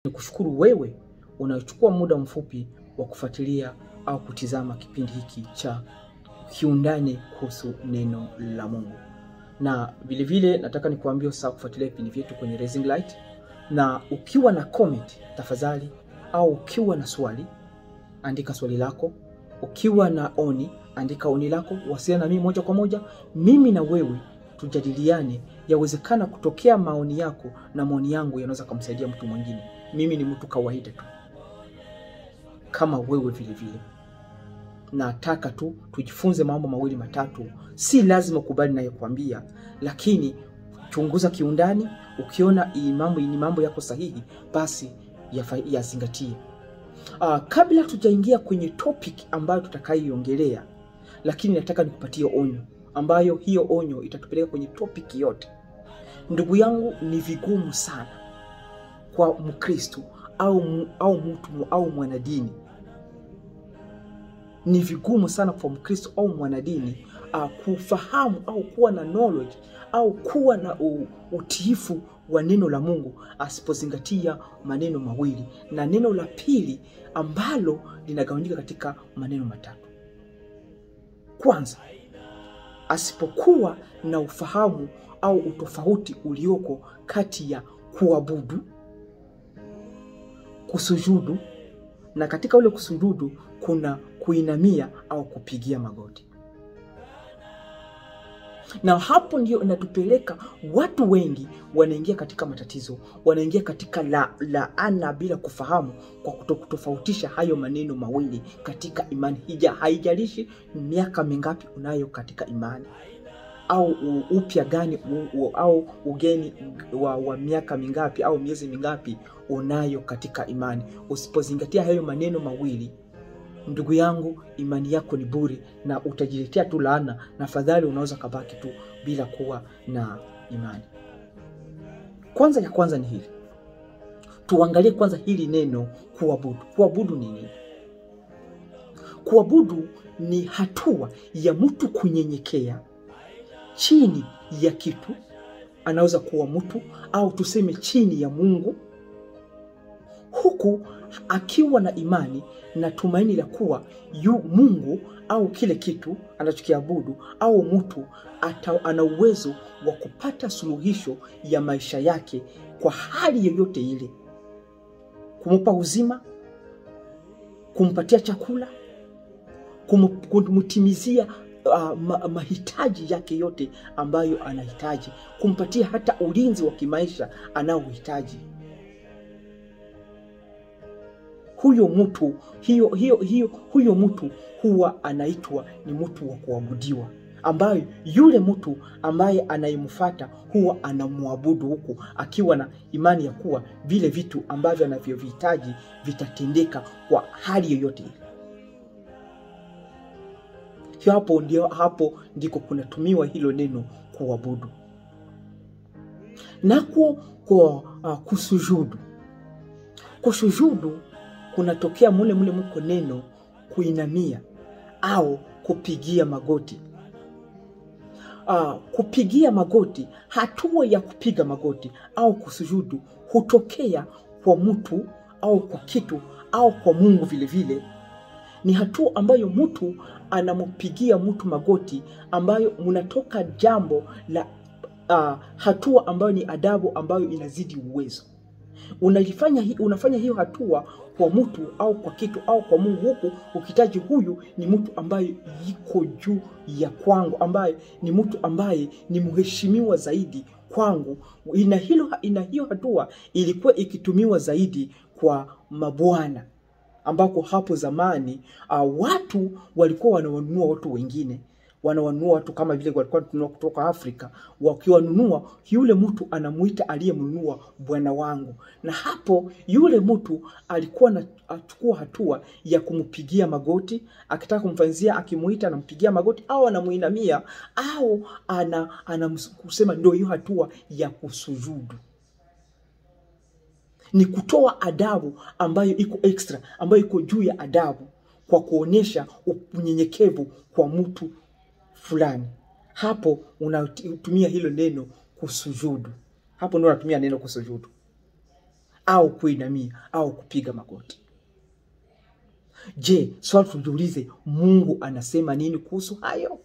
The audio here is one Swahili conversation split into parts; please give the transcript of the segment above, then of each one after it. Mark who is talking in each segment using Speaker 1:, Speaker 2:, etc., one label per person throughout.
Speaker 1: Ni kushukuru wewe unayochukua muda mfupi wa kufuatilia au kutizama kipindi hiki cha Kiundani kuhusu neno la Mungu, na vilevile nataka nikuambie usahau kufuatilia vipindi vyetu kwenye Raising Light, na ukiwa na comment tafadhali, au ukiwa na swali andika swali lako, ukiwa na oni andika oni lako, wasiliana na mimi moja kwa moja, mimi na wewe tujadiliane. Yawezekana kutokea maoni yako na maoni yangu yanaweza kumsaidia mtu mwingine. Mimi ni mtu kawaida tu kama wewe vile vile. Nataka tu tujifunze mambo mawili matatu, si lazima kubali nayokuambia, lakini chunguza kiundani. Ukiona hii mambo ni mambo yako sahihi, basi yazingatie. Uh, kabla tujaingia kwenye topic ambayo tutakayoiongelea, lakini nataka nikupatie onyo ambayo hiyo onyo itatupeleka kwenye topic yote. Ndugu yangu, ni vigumu sana kwa Mkristo au, au mtu au mwanadini, ni vigumu sana kwa Mkristo au mwanadini uh, kufahamu au kuwa na knowledge au kuwa na utiifu wa neno la Mungu asipozingatia maneno mawili, na neno la pili ambalo linagawanyika katika maneno matatu. Kwanza, asipokuwa na ufahamu au utofauti ulioko kati ya kuabudu, kusujudu, na katika ule kusujudu kuna kuinamia au kupigia magoti na hapo ndio inatupeleka watu wengi wanaingia katika matatizo, wanaingia katika laana la bila kufahamu, kwa kutokutofautisha hayo maneno mawili katika imani hija. Haijalishi miaka mingapi unayo katika imani au upya gani u, au ugeni wa, wa miaka mingapi au miezi mingapi unayo katika imani, usipozingatia hayo maneno mawili Ndugu yangu, imani yako ni bure na utajiletea tu laana, na fadhali unaweza kabaki tu bila kuwa na imani. Kwanza ya kwanza ni hili, tuangalie kwanza hili neno kuabudu. Kuabudu ni nini? Kuabudu ni hatua ya mtu kunyenyekea chini ya kitu, anaweza kuwa mtu au tuseme chini ya Mungu, huku akiwa na imani na tumaini la kuwa yu Mungu au kile kitu anachokiabudu au mtu ana uwezo wa kupata suluhisho ya maisha yake kwa hali yoyote ile, kumpa uzima, kumpatia chakula, kumtimizia uh, ma mahitaji yake yote ambayo anahitaji, kumpatia hata ulinzi wa kimaisha anaohitaji huyo mtu hiyo, hiyo, hiyo, huyo mtu huwa anaitwa ni mtu wa kuabudiwa, ambayo yule mtu ambaye anayemfuata huwa anamwabudu huku akiwa na imani ya kuwa vile vitu ambavyo anavyovihitaji vitatendeka kwa hali yoyote ile. Hapo ndio, hapo ndiko kunatumiwa hilo neno kuabudu. Nako kwa uh, kusujudu, kusujudu kunatokea mule mule muko neno kuinamia au kupigia magoti. Uh, kupigia magoti, hatua ya kupiga magoti au kusujudu hutokea kwa mtu au kwa kitu au kwa Mungu vile vile. Ni hatua ambayo mtu anampigia mtu magoti, ambayo mnatoka jambo la uh, hatua ambayo ni adabu ambayo inazidi uwezo unalifanya unafanya hiyo hatua kwa mtu au kwa kitu au kwa Mungu, huku ukitaji huyu ni mtu ambaye yuko juu ya kwangu, ambaye ni mtu ambaye ni mheshimiwa zaidi kwangu. Ina hilo, ina hiyo hatua ilikuwa ikitumiwa zaidi kwa mabwana, ambako hapo zamani uh, watu walikuwa wanawanunua watu wengine wanawanunua watu kama vile walikuwa wananunua kutoka Afrika. Wakiwanunua, yule mtu anamuita aliyemnunua bwana wangu, na hapo yule mtu alikuwa anachukua hatua ya kumpigia magoti, akitaka kumfanyizia, akimuita anampigia magoti au anamuinamia au ana, ana kusema, ndio hiyo hatua ya kusujudu ni kutoa adabu ambayo iko extra, ambayo iko juu ya adabu, kwa kuonyesha unyenyekevu kwa mtu fulani. Hapo unatumia hilo neno kusujudu, hapo ndio unatumia neno kusujudu. au kuinamia au kupiga magoti. Je, swali tujiulize, Mungu anasema nini kuhusu hayo?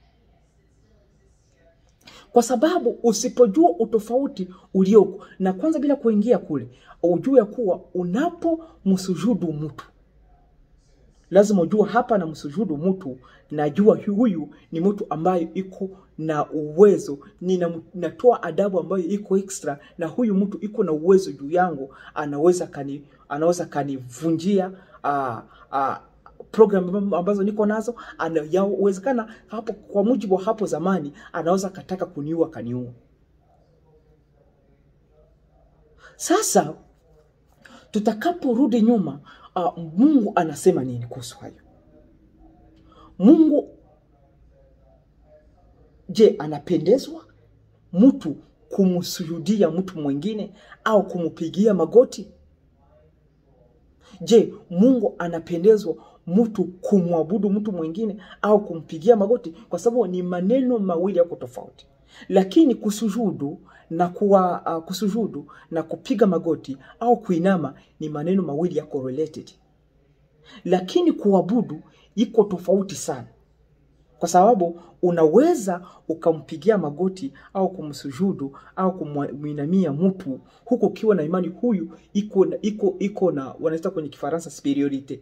Speaker 1: Kwa sababu usipojua utofauti ulioko, na kwanza bila kuingia kule, ujue ya kuwa unapomsujudu mtu lazima ujua hapa na msujudu mtu, najua huyu ni mtu ambaye iko na uwezo, nina- natoa adabu ambayo iko extra, na huyu mtu iko na uwezo juu yangu, anaweza kani anaweza kanivunjia uh, uh, program ambazo niko nazo, ana- yawezekana hapo, kwa mujibu wa hapo zamani, anaweza kataka kuniua kaniua. Sasa tutakaporudi nyuma, uh, Mungu anasema nini kuhusu hayo? Mungu je, anapendezwa mtu kumsujudia mtu mwingine au kumpigia magoti? Je, Mungu anapendezwa mtu kumwabudu mtu mwingine au kumpigia magoti? Kwa sababu ni maneno mawili yako tofauti, lakini kusujudu na kuwa, uh, kusujudu na kupiga magoti au kuinama ni maneno mawili yako related, lakini kuabudu iko tofauti sana kwa sababu unaweza ukampigia magoti au kumsujudu au kumwinamia mtu huku ukiwa na imani huyu iko na iko iko na wanaita kwenye Kifaransa superiorite.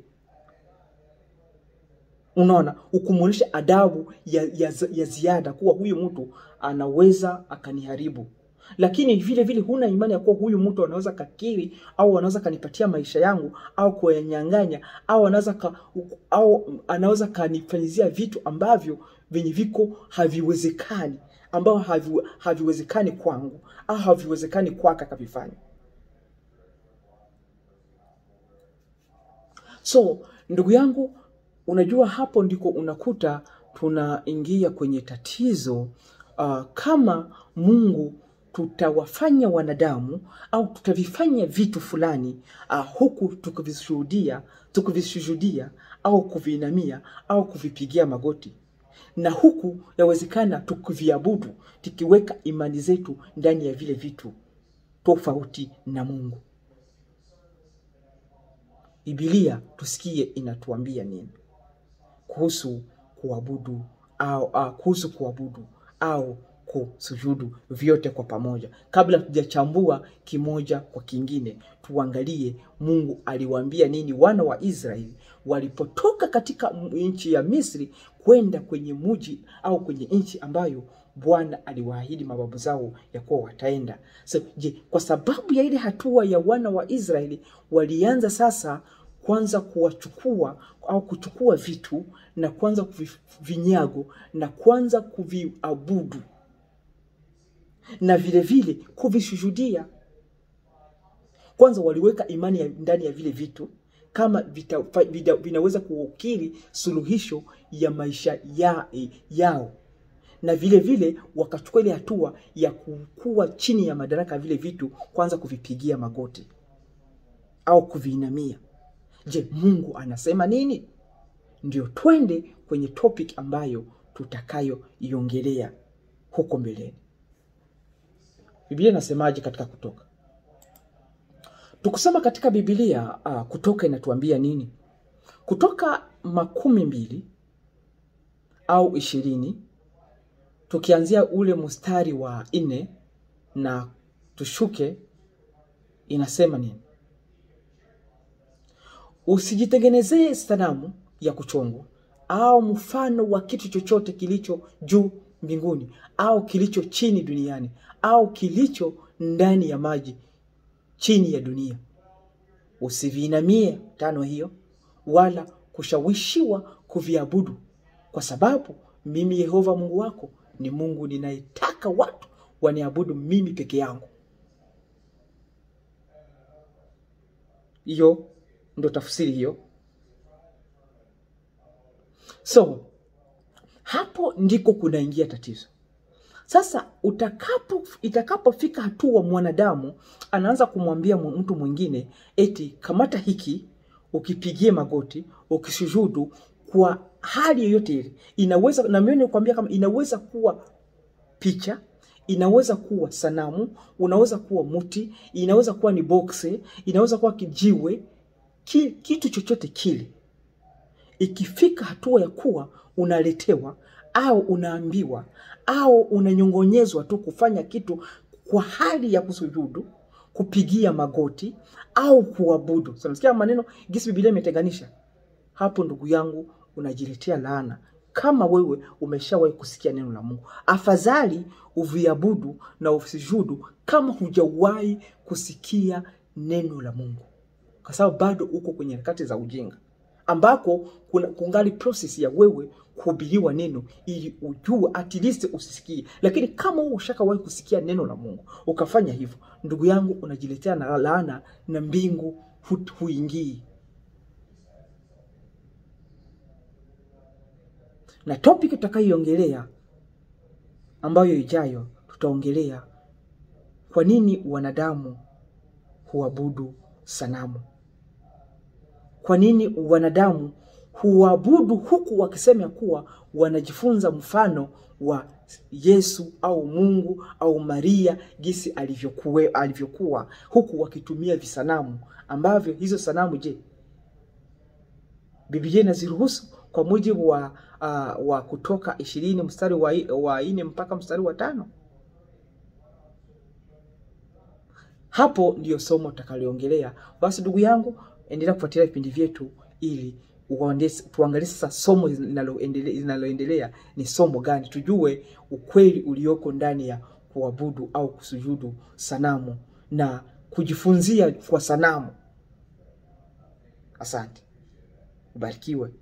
Speaker 1: Unaona, ukumwonyesha adabu ya, ya, ya ziada kuwa huyu mtu anaweza akaniharibu, lakini vile vile huna imani ya kuwa huyu mtu anaweza kakiri au anaweza kanipatia maisha yangu au kuyanyang'anya au anaweza ka, au anaweza kanifanyizia vitu ambavyo vyenye viko haviwezekani ambao havi, haviwezekani kwangu au haviwezekani kwake akavifanya. So ndugu yangu, unajua hapo ndiko unakuta tunaingia kwenye tatizo uh, kama Mungu tutawafanya wanadamu au tutavifanya vitu fulani uh, huku tukivishuhudia tukivishuhudia au kuviinamia au kuvipigia magoti, na huku yawezekana tukiviabudu tukiweka imani zetu ndani ya vile vitu tofauti na Mungu. Biblia tusikie inatuambia nini kuhusu kuabudu au uh, kuhusu kuabudu au kusujudu vyote kwa pamoja. Kabla tujachambua kimoja kwa kingine, tuangalie Mungu aliwaambia nini wana wa Israeli walipotoka katika nchi ya Misri kwenda kwenye muji au kwenye nchi ambayo Bwana aliwaahidi mababu zao ya kuwa wataenda. So, je, kwa sababu ya ile hatua ya wana wa Israeli walianza sasa kwanza kuwachukua au kuchukua vitu na kwanza kuvinyago na kwanza kuviabudu na vile vile kuvishuhudia. Kwanza waliweka imani ya ndani ya vile vitu kama vita, vita, vinaweza kuukiri suluhisho ya maisha ya, yao na vile vile wakachukua ile hatua ya kuwa chini ya madaraka ya vile vitu, kwanza kuvipigia magoti au kuviinamia. Je, Mungu anasema nini? Ndio twende kwenye topic ambayo tutakayoiongelea huko mbeleni. Biblia inasemaje katika Kutoka? Tukusema katika Biblia uh, Kutoka inatuambia nini? Kutoka makumi mbili au ishirini tukianzia ule mstari wa nne na tushuke, inasema nini? Usijitengenezee sanamu ya kuchongwa au mfano wa kitu chochote kilicho juu mbinguni au kilicho chini duniani au kilicho ndani ya maji chini ya dunia. Usiviinamie tano hiyo, wala kushawishiwa kuviabudu, kwa sababu mimi Yehova Mungu wako ni Mungu ninayetaka watu waniabudu mimi peke yangu. Hiyo ndo tafsiri hiyo. So hapo ndiko kunaingia tatizo sasa. Utakapo itakapofika hatua mwanadamu anaanza kumwambia mtu mwingine eti kamata hiki, ukipigie magoti, ukisujudu kwa hali yoyote ile, inaweza na mimi nikwambia kama inaweza kuwa picha, inaweza kuwa sanamu, unaweza kuwa mti, inaweza kuwa ni boksi, inaweza kuwa kijiwe, ki, kitu chochote kile. Ikifika hatua ya kuwa unaletewa au unaambiwa au unanyongonyezwa tu kufanya kitu kwa hali ya kusujudu, kupigia magoti au kuabudu. So, nasikia maneno gisi Biblia imetenganisha hapo, ndugu yangu, unajiletea laana kama wewe umeshawahi kusikia neno la Mungu. Afadhali uviabudu na usujudu kama hujawahi kusikia neno la Mungu, kwa sababu bado uko kwenye harakati za ujinga ambako kuna kungali process ya wewe kuhubiriwa neno ili ujue at least usisikie. Lakini kama wewe ushakawahi kusikia neno la Mungu ukafanya hivyo, ndugu yangu, unajiletea na laana na mbingu hu- huingii. Na topic tutakayoiongelea ambayo ijayo, tutaongelea kwa nini wanadamu huabudu sanamu. Kwa nini wanadamu huabudu huku wakisema kuwa wanajifunza mfano wa Yesu au Mungu au Maria jinsi alivyokuwa, alivyokuwa huku wakitumia visanamu ambavyo hizo sanamu, je, Biblia inaziruhusu kwa mujibu wa, uh, wa Kutoka ishirini mstari wa, wa nne mpaka mstari wa tano. Hapo ndiyo somo tutakaloongelea. Basi ndugu yangu, endelea kufuatilia vipindi vyetu ili uonde- tuangalie sasa somo linaloendelea linaloendelea ni somo gani, tujue ukweli ulioko ndani ya kuabudu au kusujudu sanamu na kujifunzia kwa sanamu. Asante, ubarikiwe.